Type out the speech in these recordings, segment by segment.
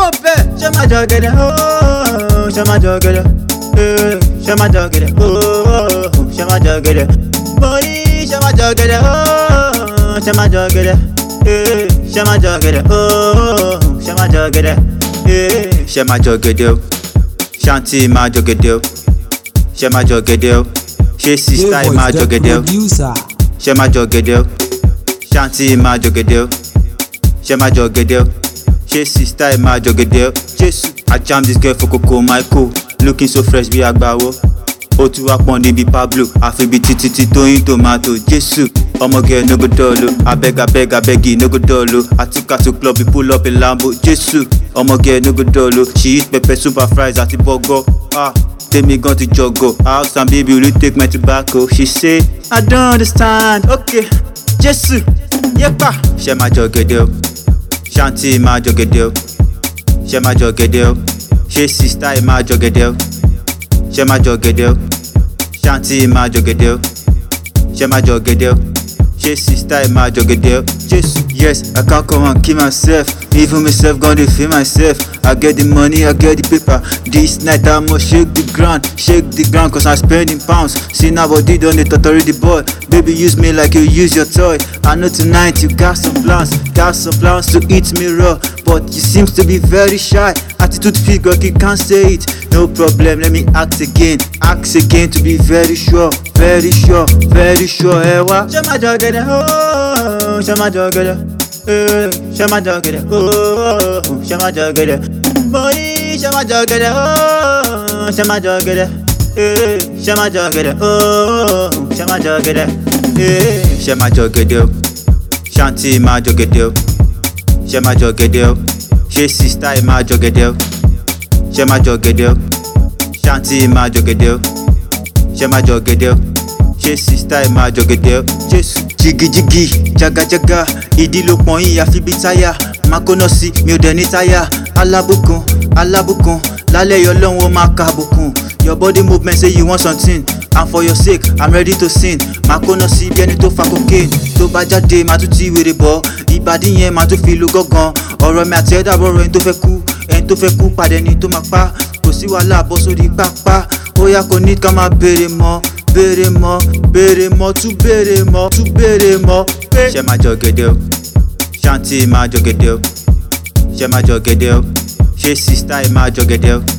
kó bẹ́ẹ̀ ṣé máa jọ gẹ̀dẹ̀ ooo ṣé máa jọ gẹ̀dẹ̀ ee ṣé máa jọ gẹ̀dẹ̀ ooo ṣé máa jọ gẹ̀dẹ̀ mo ní ṣé máa jọ gẹ̀dẹ̀ ooo ṣé máa jọ gẹ̀dẹ̀ ee ṣé máa jọ gẹ̀dẹ̀ ooo ṣé máa jọ gẹ̀dẹ̀ ee ṣé máa jọ gẹ̀dẹ̀ o ṣáǹtì máa jọ gẹ̀dẹ̀ o ṣé máa jọ gẹ̀dẹ̀ o ṣé sísá ẹ̀ máa jọ gẹ̀dẹ̀ o producer. ṣé máa jọ gẹ̀dẹ̀ o ṣáǹtì máa jọ gẹ̀dẹ̀ o ṣé máa jọ gẹ̀dẹ̀ o ṣé sísá ẹ̀ máa jọ gẹ̀dẹ̀ o jésù i jam this girl for koko michael looking so fresh bí agbáwo ó tún wá pọ́n níbi pablo àfi bí títí tí tóyìn tomato jésù ọmọge no go dull o abeg abeg abegi no go dull o atika to club we pull up a lambo jésù ọmọge no go dull o she eat pepper soup and fries àti bọ́gọ́ ah tèmi gan ti jọgọ house and baby will you take my tobacco she say i don't understand okay jésù yépa ṣe máa jọ gẹ̀dẹ̀ o ṣáǹtì máa jọ gẹ̀dẹ̀ o ṣe máa jọ gẹ̀dẹ̀ o ṣé sista ẹ̀ máa jọ gẹ̀dẹ̀ o ṣe máa jọ gẹ̀dẹ̀ o ṣáǹtì máa jọ gẹ̀dẹ̀ o ṣe máa jọ gẹ̀dẹ̀ o ṣé sista ẹ̀ máa jọ gẹ̀dẹ̀ o jésù yes i can't come and kill myself even myself gon dey feel myself i get the money i get the paper this night i must shake the ground shake the ground cause i'm spending pounds see now body don dey totori the boy baby use me like you use your toy i know tonight you got some plans got some plans to eat me raw but you seems to be very shy attitude figure you can't say it no problem let me ask again ask again to be very sure very sure very sure ẹ wá. ṣé máa jọ gẹ̀dẹ̀ ooo ṣé máa jọ gẹ̀dẹ̀ ee ṣé máa jọ gẹ̀dẹ̀ ooo ṣé máa jọ gẹ̀dẹ̀ mo ní ṣé máa jọ gẹ̀dẹ̀ ooo ṣé máa jọ gẹ̀dẹ̀ ee ṣé máa jọ gẹ̀dẹ̀ ooo ṣé máa jọ gẹ̀dẹ̀ ee ṣé máa jọ gẹ̀dẹ̀ o ṣáǹtì máa jọ gẹ̀dẹ̀ o ṣé máa jọ gẹ̀dẹ̀ o ṣé sísítà ẹ̀ máa jọ gẹ̀dẹ̀ o ṣé máa jọ gẹ̀dẹ̀ o ṣáǹtì máa jọ gẹ̀dẹ̀ o ṣé máa jọ gẹ̀dẹ̀ o ṣé sísítà ẹ̀ máa jọ gẹ̀dẹ̀ o jésù jigijigi jagajaga ìdí ló pọ̀n yín àfi bíi táyà máa kóná sí mi ò dẹ̀ ní táyà alábùkún alábùkún lálẹ́ yọ lọ́hùn ó máa ka àbùkún your body movement say you want something and for your sake i'm ready to sin máa kóná sí bí ẹni tó fa cocaine tó bá jáde máa tún ti wèrè bọ́ ìbàdí yẹn máa tún fi lu gángan ọ̀rọ̀ mi àti ẹ̀dá bọ̀rọ̀ ẹni tó fẹ́ kú ẹni tó fẹ́ kú pàdé ẹni tó máa pa kò sí wàhálà bọ́ sórí pápá ó yá kò ní ká máa béèrè mọ́ béèrè mọ́ béèrè mọ́ tún béèrè mọ́ tún béèrè mọ́ pé. ṣé máa jọ gẹ̀dẹ̀ o ṣáǹtì máa jọ gẹ̀dẹ̀ o ṣé máa jọ gẹ̀dẹ̀ o ṣé sísítà ẹ̀ máa jọ gẹ̀dẹ̀ o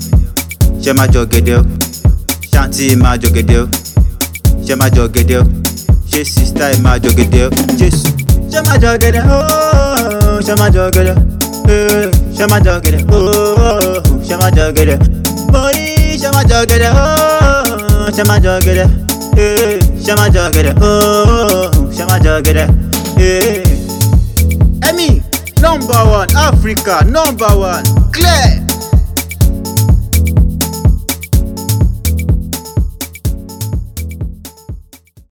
ṣé máa jọ gẹ̀dẹ̀ o ṣáǹtì máa jọ gẹ̀dẹ̀ o ṣé máa jọ gẹ̀dẹ̀ o ṣé sísítà ẹ̀ máa jọ gẹ̀dẹ̀ o jésù. ṣé máa jọ gẹ̀dẹ̀ ooo ṣé máa jọ gẹ̀dẹ̀ ee ṣé máa jọ gẹ̀dẹ̀ ooo ṣé máa jọ gẹ̀dẹ̀ mo ní ṣé máa jọ gẹ̀dẹ̀ ooo ṣé máa jọ gẹ̀dẹ̀ ee ṣé máa jọ gẹ̀dẹ̀ ooo ṣé máa jọ gẹ̀dẹ̀ ee. Emi number one Africa number one clear.